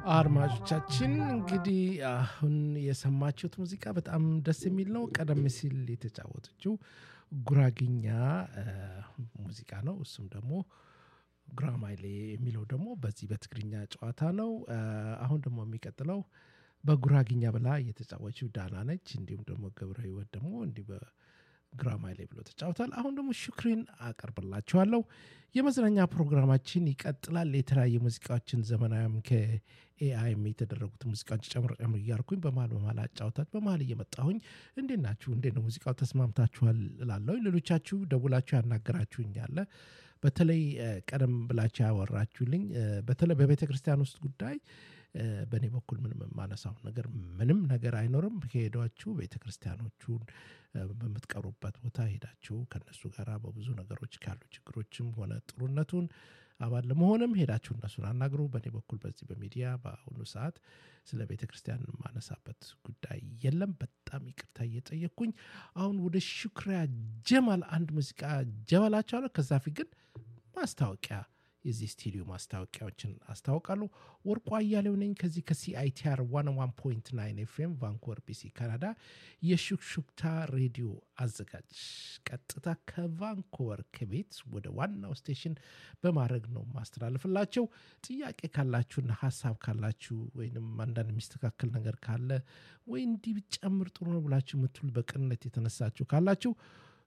አድማጮቻችን እንግዲህ አሁን የሰማችሁት ሙዚቃ በጣም ደስ የሚል ነው። ቀደም ሲል የተጫወተችው ጉራግኛ ሙዚቃ ነው። እሱም ደግሞ ጉራማይሌ የሚለው ደግሞ በዚህ በትግርኛ ጨዋታ ነው። አሁን ደግሞ የሚቀጥለው በጉራግኛ ብላ የተጫወችው ዳና ነች። እንዲሁም ደግሞ ገብረ ህይወት ደግሞ እንዲህ በጉራማይሌ ብሎ ተጫውታል። አሁን ደግሞ ሹክሪን አቀርብላችኋለሁ። የመዝናኛ ፕሮግራማችን ይቀጥላል። የተለያዩ ሙዚቃዎችን ዘመናዊም ከኤአይም የተደረጉት ሙዚቃዎች ጨምር ጨምር እያልኩኝ በመሀል በመሀል አጫውታች በመሀል እየመጣሁኝ እንዴት ናችሁ? እንዴት ነው ሙዚቃው ተስማምታችኋል? እላለሁ። ሌሎቻችሁ ደውላችሁ ያናገራችሁኝ ያለ በተለይ ቀደም ብላችሁ ያወራችሁልኝ በተለይ በቤተ ክርስቲያን ውስጥ ጉዳይ በእኔ በኩል ምንም የማነሳው ነገር ምንም ነገር አይኖርም። ከሄዷችሁ ቤተ ክርስቲያኖቹን በምትቀሩበት ቦታ ሄዳችሁ ከነሱ ጋር በብዙ ነገሮች ካሉ ችግሮችም ሆነ ጥሩነቱን አባል ለመሆንም ሄዳችሁ እነሱን አናግሩ። በእኔ በኩል በዚህ በሚዲያ በአሁኑ ሰዓት ስለ ቤተ ክርስቲያን የማነሳበት ጉዳይ የለም። በጣም ይቅርታ እየጠየቅኩኝ አሁን ወደ ሹክሪያ ጀማል አንድ ሙዚቃ ጀመላቸዋለሁ። ከዛ ፊት ግን ማስታወቂያ የዚህ ስቱዲዮ ማስታወቂያዎችን አስታውቃለሁ። ወርቁ አያሌው ነኝ ከዚህ ከሲአይቲአር 101.9 ኤፍኤም ቫንኮቨር ቢሲ ካናዳ የሹክሹክታ ሬዲዮ አዘጋጅ ቀጥታ ከቫንኮቨር ከቤት ወደ ዋናው ስቴሽን በማድረግ ነው ማስተላለፍላቸው። ጥያቄ ካላችሁና ሀሳብ ካላችሁ ወይም አንዳንድ የሚስተካከል ነገር ካለ ወይ እንዲህ ብጨምር ጥሩ ነው ብላችሁ የምትሉ በቅንነት የተነሳችሁ ካላችሁ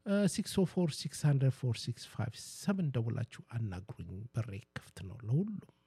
604 600 4657 ደውላችሁ አናግሩኝ። በሬ ክፍት ነው ለሁሉም።